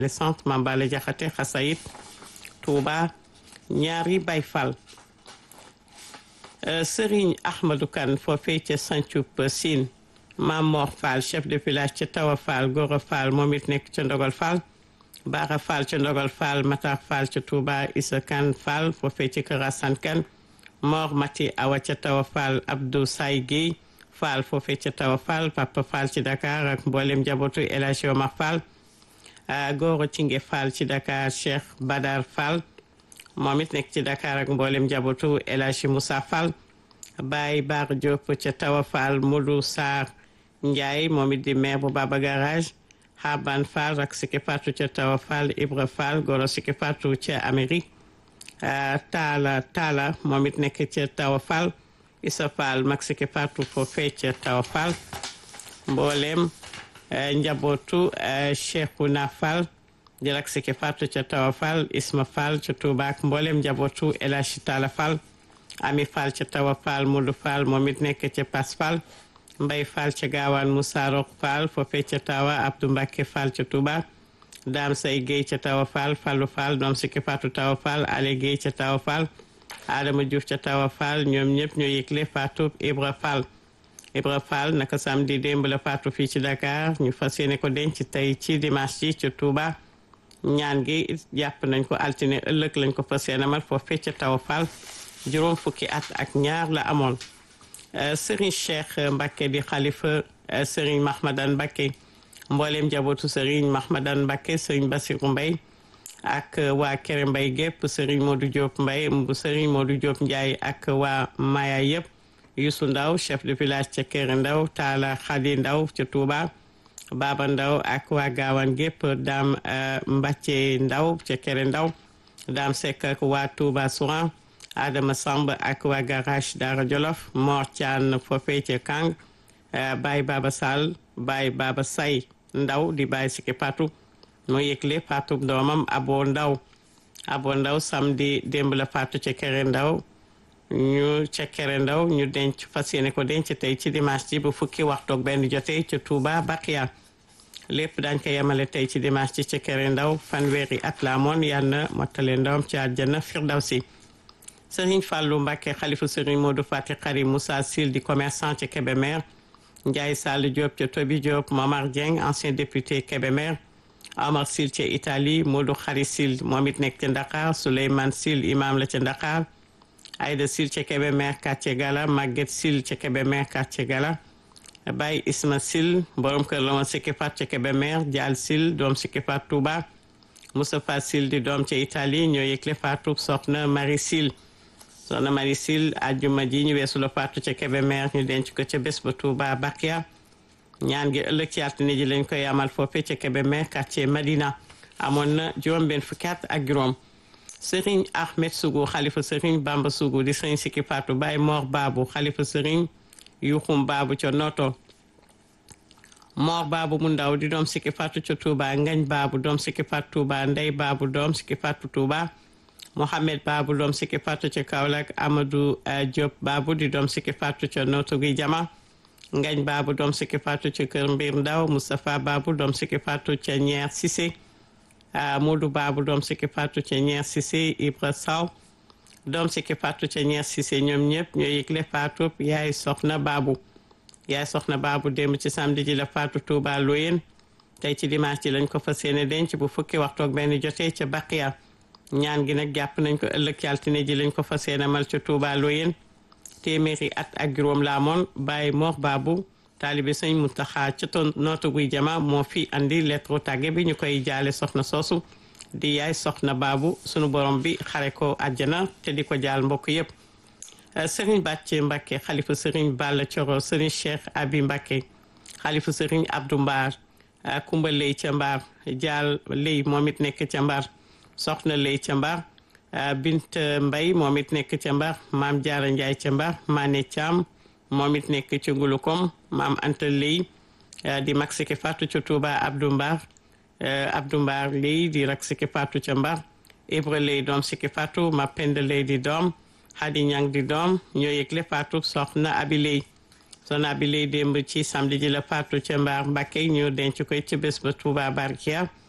le centre Mambale Jaxate Xasayit Touba ñaari Baay Fall Serigne Ahmadou Kane foofee ca Santhioup Sine Mam Mor Fall chef de village ca Tawa Fall Gora Fall moom it nekk ca Ndogal Fall Bara Fall ca Ndogal Fall Matar Fall ca Touba Issa Kane Fall foofee ca Kër Assane Kane Mor Mati Awa ca Tawa Fall Abdou Say Guèye Fall foofee ca Tawa Fall Papa Fall ci Dakar ak mboolem njabootu El Hadji Omar Fall Goro Cinge Fall ci Dakar Cheikh Badar Fall moom it nekk ci Dakar ak mboolem njabootu El Hadji Moussa Fall Baye Bar Diop ca Tawa Fall Modou Sarr Ndiaye moom it di maire bu Baba Garage Haban Fall ak Siki Fatou ca Tawa Fall Ibra Fall Goro Siki Fatou ca Amérique Talla Talla moom it nekk ca Tawa Fall Issa Fall mag Siki Fatou foofee ca Tawa Fall mboolem njabootu Cheikhouna Fall di rak Siki Fatou ca Tawa Fall Isma Fall ca Touba ak mboolem njabootu El Hadji Talla Fall Ami Fall ca Tawa Fall Modou Fall moom it nekk ca Pass Fall Mbay Fall ca Gaawaan Moussa Rok Fall foofee ca Tawa Abdou Mbacke Fall ca Touba Dame Say Guèye ca Tawa Fall Fallou Fall doom Siki Fatou Tawa Fall Ale Guèye ca Tawa Fall Adama Diouf ca Tawa Fall ñoom ñëpp ñoo yëgle Fatou Ibra Fall Ibra Fall naka samedi démb la Fatou fii ci Dakar ñu fas yéene ko denc tey ci dimanche ji ca Touba ñaan gi jàpp nañ ko altine ëllëg lañ ko fas yéene amal foofee ca Tawa Fall juróom fukki at ak ñaar la amoon Serigne Cheikh Mbacke di xalifa Serigne Mahmadan Mbacke mboolem njabootu Serigne Mahmadan Mbacke Serigne Bassirou Mbaye ak waa Kéré Mbaye gépp Serigne Modou Diop Mbaye bu Serigne Modou Diop Ndiaye ak waa Maya yëpp Youssou Ndaw chef de village ca Kéré Ndaw Talla Khady Ndaw ca Touba Baba Ndaw ak waa Gaawaan gépp Dame Mbacke Ndaw ca Kéré Ndaw Dame Seck ak waa Touba Souran Adama Samb ak waa garage Dara Jolof Mor Thian foofee ca Kang Baye Baba Sall Baye Baba Say Ndaw di Baye Siki Fatou moo yëgle Fatou doomam Abo Ndaw Abo Ndaw samedi démb la Fatou ca Kéré Ndaw ñu ca Kéré Ndaw ñu denc fas yéene ko denc tey ci dimanche ji bu fukki waxtu ak benn jotee ca Touba Bakia lépp dañ ko yemale tey ci dimanche ji ca Kéré Ndaw fanweeri at la amoon yal na mottale ndawam ci àjjana Firdawsi Serigne Fallou Mbacke xalifa Serigne Modou Fati Xari Moussa Sil di commerçant ca Kébémer Ndiaye Sall Diop ca Tobi Diop Momar Dieng ancien député Kébémer Omar Sil ca Italie Modou Xari Sil moom it nekk ca Dakar Souleymane Sil imam la ca Dakar Aïda Sil ca Kébémer quartier Gala Maguette Sil ca Kébémer quartier Gala Baye Isma Sil borom kër la woon Siki Fat ca Kébémer Dial Sil doom Siki Fat Touba Moustapha Sil di doom ca Italie ñoo yëgle faatu soxna Marie Sil soxna Marie Sil àjjuma ji ñu weesu la faatu ca Kébémer ñu denc ko ca bés ba Touba Bakia ñaan gi ëllëg ci altine ji lañ koy amal foofe ca Kébémer quartier Madina amoon na juróom benn fukki at ak juróom Serigne Ahmed Sougou xalifa Serigne Bamba Sougou di Serigne Siki Fatou Baye Mor Babu xalifa Serigne Yuxum Babu ca Noto Mor Babu mu ndaw di doom Siki Fatou ca Touba Ngañ Babu doom Siki Fatou Touba Ndey Babu doom Siki Fatou Touba Mohamed Babu doom Siki Fatou ca Kaolack Amadou Diop Babu di doom Siki Fatou ca Noto gi Jama Ngañ Babu doom Siki Fatou ca Kër Mbir Ndaw Moustapha Babu doom Siki Fatou ca Ñeer Cissé Modou Babu doom Siki Fatou ca Ñeer Cissé Ibra Saw doom Siki Fatou ca Ñeer Cissé ñoom ñëpp ñoo yëgle Fatou yaay soxna Babu yaay soxna Babu démb ci samedi ji la Fatou Touba Loyen tey ci dimanche ji lañ ko fas yéene denc bu fukki waxtu ak benn jotee ca Baqiya ñaan gi nag jàpp nañ ko ëllëg ci altine ji lañ ko fas yéene mal ca Touba Loyen téeméeri at ak juróom la amoon Baye Mor Babu taalibe sëñ Muntaxa ca ton nootu guy jama moo fi andi lettre tàgge bi ñu koy jaale soxna soosu di yaay soxna Babu sunu borom bi xare ko àjjana te di ko jaal mbokk yëpp Serigne Bàcce Mbacke xalifa Serigne Balla Coro Serigne Cheikh Abi Mbacke xalifa Serigne Abdou Mbar Kumba Ley ca Mbar Jaal Ley moom it nekk ca Mbar soxna Ley ca Mbar Bint Mbay moom it nekk ca Mbar Maam Jaara Njaay ca Mbar Maane Caam moom it nekk ca Ngulukom Maam Anta Ley di mag Siki Fatou ca Touba Abdou Mbar Abdou Mbar Ley di rak Siki Fatou ca Mbar Ibra Ley doom Siki Fatou Ma Penda Ley di doom Xadi Ñang di doom ñoo yëgle faatu soxna abiley soxna abiley démb ci samedi ji la faatu ca mbaar Mbàkke ñu denc koy ci bés ba Touba Barkia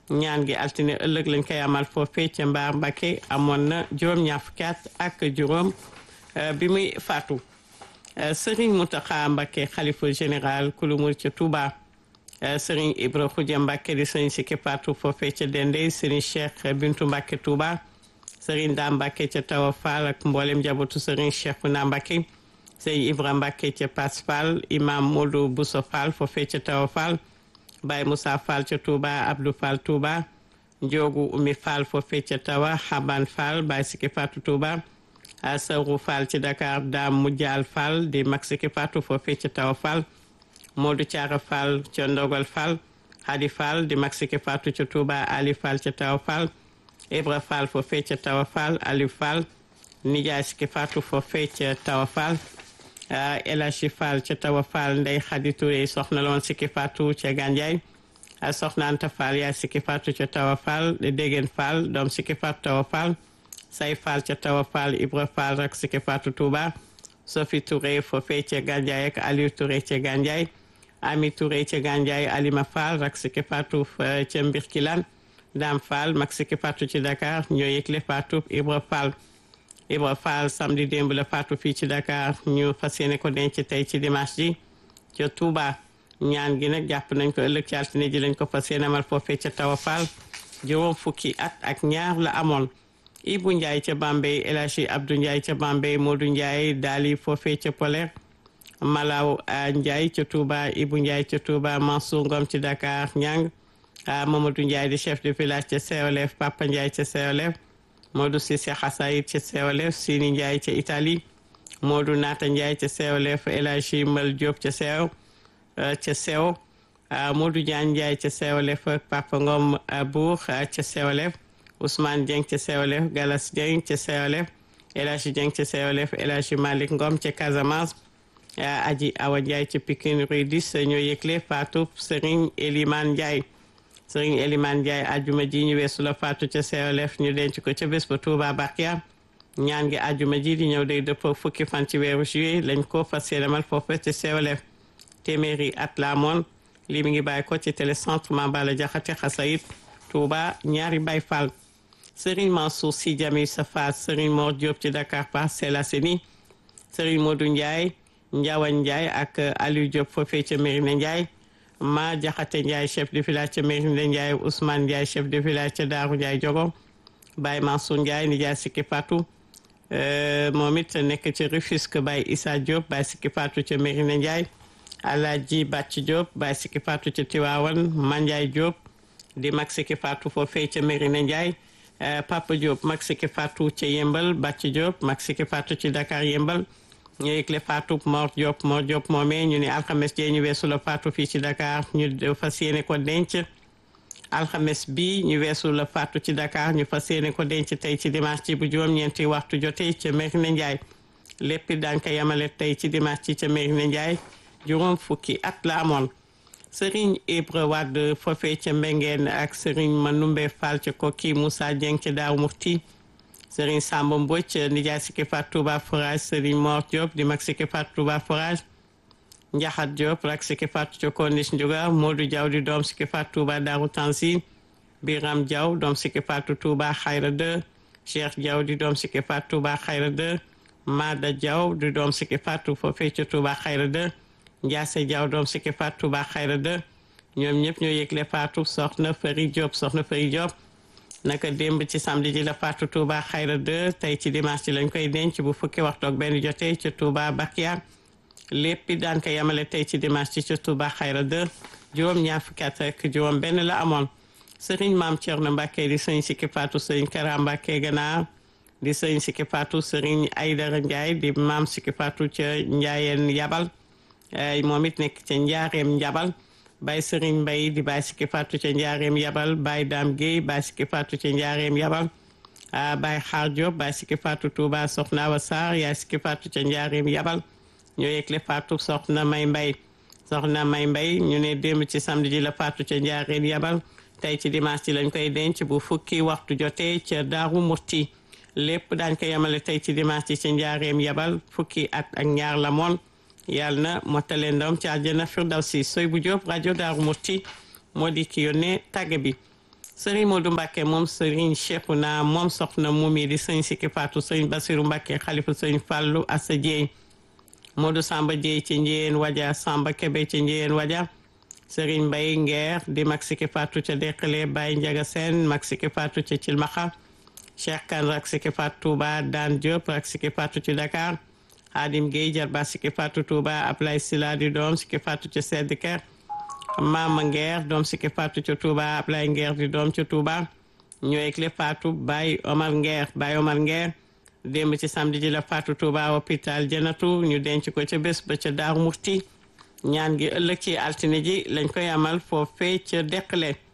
ñaan gi altine ëllëg lañ koy amal foofee ca Mbaar Mbacke amoon na juróom-ñaar fukki at ak juróom bi muy faatu Serigne Mountakha Mbacke xalifa général kulu murid ca Touba Serigne Ibra Khoudia Mbacke di Serigne Sikki Fatou foofee ca Dende Serigne Cheikh Bintu Mbacke Touba Serigne Da Mbacke ca Tawa Fall ak mboolem njabootu Serigne Cheikhouna Mbacke Serigne Ibra Mbacke ca Pass Fall Imam Modou Bousso Fall foofee ca Tawa Fall Baye Moussa Fall ca Touba Abdou Fall Touba Ndiogu Umi Fall foofee ca Tawa Haban Fall Baye Sikki Fatou Touba Sawru Fall ci Dakar Dame Mujjal Fall di mag Sikki Fatou foofee ca Tawa Fall Modou Thiara Fall ca Ndogal Fall Hadi Fall di mag Sikki Fatou ca Touba Ali Fall ca Tawa Fall Ibra Fall foofee ca Tawa Fall Aliou Fall Nijaay Sikki Fatou foofee ca Tawa Fall El Hadji Fall ca Tawa Fall Ndey Khady Touré soxna loon Sikki Fatou ca Gandiaye soxna Anta Fall yaay Sikki Fatou ca Tawa Fall Déggen Fall doom Sikki Fatou Tawa Fall Say Fall ca Tawa Fall Ibra Fall rak Sikki Fatou Touba Sophie Touré foofee ca Gandiaye ak Aliou Touré ca Gandiaye Ami Touré ca Gandiaye Alima Fall rak Sikki Fatou ca Mbirkilan Dame Fall mag Sikki Fatou ci Dakar ñoo yëgle Fatou Ibra Fall Ibra Fall samedi démb la faatu fii ci Dakar ñu fas yéene ko denc tey ci dimanche ji ca Touba ñaan gi nag jàpp nañ ko ëllëg ci altine ji lañ ko fas yéene amal foofee ca Tawa Fall juróom fukki at ak ñaar la amoon Ibou Ndiaye ca Bambey El Hadji Abdou Ndiaye ca Bambey Modou Ndiaye daali foofee ca Polaire Malaw Ndiaye ca Touba Ibou Ndiaye ca Touba Mansour Ngom ci Dakar Ñang Mamadou Ndiaye di chef de village ca Seolef Papa Ndiaye ca Seolef Modou Cissé Xasayit ca Seolef Sini Ndiaye ca Italie Modou Nata Ndiaye ca Seolef El Hadji Mbal Diop ca Seew ca Seew Modou Diagne Ndiaye ca Seolef ak Papa Ngom Bour ca Seolef Ousmane Dieng ca Seolef Galas Dieng ca Seolef El Hadji Dieng ca Seolef El Hadji Malick Ngom ca Casamance Aji Awa Ndiaye ca Pikine Rue 10 ñoo yëgle Fatou Serigne Elimane Ndiaye Serigne Elimane Ndiaye ajuma ji ñu weesu la faatu ca Seolef ñu denc ko ca bés ba Touba Bakia ñaan gi ajuma ji di ñëw day dëppoo fukki fan ci weeru juillet lañ ko fas yéenemal foofu ca Seolef téeméeri at la amoon lii mi ngi bàyyi ko ci télécentre Mambala Jaxate Xasayit Touba ñaari Baay Fall Serigne Mansour Sy Djamil Safa Serigne Mor Diop ci Dakar Parcelles Assainies Serigne Modou Ndiaye Ndiawan Ndiaye ak Aliou Diop foofee ca Mérina Ndiaye ma jaxate Ndiaye chef de village ca Mérina Ndiaye Ousmane Ndiaye chef de village ca Daaru Ndiaye Jogo Baye Mansour Ndiaye Ndiaye Sikki Fatou moom it nekk ci Rufisque Baye Issa Diop Baye Sikki Fatou ca Mérina Ndiaye Alaaji Bàcc Diop Baye Sikki Fatou ca Tiwaawan Mandiaye Diop di mag Sikki Fatou foofee ca Mérina Ndiaye Papa Diop mag Sikki Fatou ca Yembal Bàcc Diop mag Sikki Fatou ci Dakar Yembal ñu yëgle Fatou Mor Diop Mor Diop moomee ñu ni alxames jee ñu weesu la Fatou fii ci Dakar ñu fas yéene ko denc alxames bi ñu weesu la Fatou ci Dakar ñu fas yéene ko denc tey ci dimanche ci bu juróom-ñeenti waxtu jotee ca Mérina Ndiaye lépp daan ko yamale tey ci dimanche ci ca Mérina Ndiaye juróom fukki at la amoon Serigne Ibra Wade foofee ca Mbengeen ak Serigne Manumbe Fall ca Kokki Moussa Dieng ca Daaru Mufti Serigne Samba Mbodj nijaay Sikki Fatou Touba Forage Serigne Mor Diop di mag Sikki Fatou Touba Forage Njaxat Diop rak Sikki Fatou ca Corniche Ndiouga Modou Diaw di doom Sikki Fatou Touba Darou Tansi Biram Diaw doom Sikki Fatou Touba Xayra 2 Cheikh Diaw di doom Sikki Fatou Touba Xayra 2 Mada Diaw di doom Sikki Fatou foofee ca Touba Xayra 2 Ndiase Diaw doom Sikki Fatou Touba Xayra 2 ñoom ñëpp ñoo yëgle Fatou soxna Fari Diop soxna Fari Diop naka démb ci samedi ji la Fatou Touba Xayra 2 tey ci dimanche ji lañ koy denc bu fukki waxtu ak benn jotee ca Touba Bakia lépp daan ko yamale tey ci dimanche ci ca Touba Xayra 2 juróom ñaar fukki at ak juróom benn la amoon sëriñ maam Thierno Mbacke di sëñ Sikki Fatou sëriñ Kara Mbacke gannaaw di sëñ Sikki Fatou sëriñ Aydara Ndiaye di maam Sikki Fatou ca Ndiayeen Yabal moom it nekk ca Njaareem Njabal Baye Serigne Mbaye di Baye Sikki Fatou ca Njaareem Yabal Baye Dame Guèye Baye Sikki Fatou ca Njaareem Yabal Baye Xaar Diop Baye Sikki Fatou Touba Soxna Awa Sarr yaay Sikki Fatou ca Njaareem Yabal ñoo yëgle Fatou Soxna May Mbaye Soxna May Mbaye ñu ne démb ci samedi ji la Fatou ca Njaareem Yabal tey ci dimanche ci lañ koy denc bu fukki waxtu jotee ca Daaru Murti lépp daañ ko yemale tey ci dimanche ci ca Njaareem Yabal fukki at ak ñaar la moon yàlla na mottale ndam ci àjjana firdawsi soy bu Jóob rajo Daaru Murti moo di ki yónnee tàgge bi sëriñ Modou Mbacke moom sëriñ Cheikhouna moom soxna moom yi di sëñ Sikki Fatou sëñ Basiru Mbacke xalifa sëñ Fallou Assa Dieye Modou Samba Dieye ci Njéen Waja Samba Kebe ci Njéen Waja sëriñ Mbaye Nguer di mag Sikki Fatou ca Dekale Baye Ndiaga Sène mag Sikki Fatou ca Cilmaxa Cheikh Kane rak Sikki Fatou Touba Dan Diop rak Sikki Fatou ci Dakar Hadim Gueye jarba Sikki Fatou Touba Ablaye Sila di doom Sikki Fatou ca Seddiker Mama Nguer doom Sikki Fatou ca Touba Ablaye Nguer di doom ca Touba ñooy clé Fatou Baye Omar Nguer Baye Omar Nguer démb ci samedi ji la Fatou Touba hôpital Janatu ñu denc ko ca bés ba ca Daaru Murti ñaan gi ëllëg ci altine ji lañ koy amal foofee ca Deqale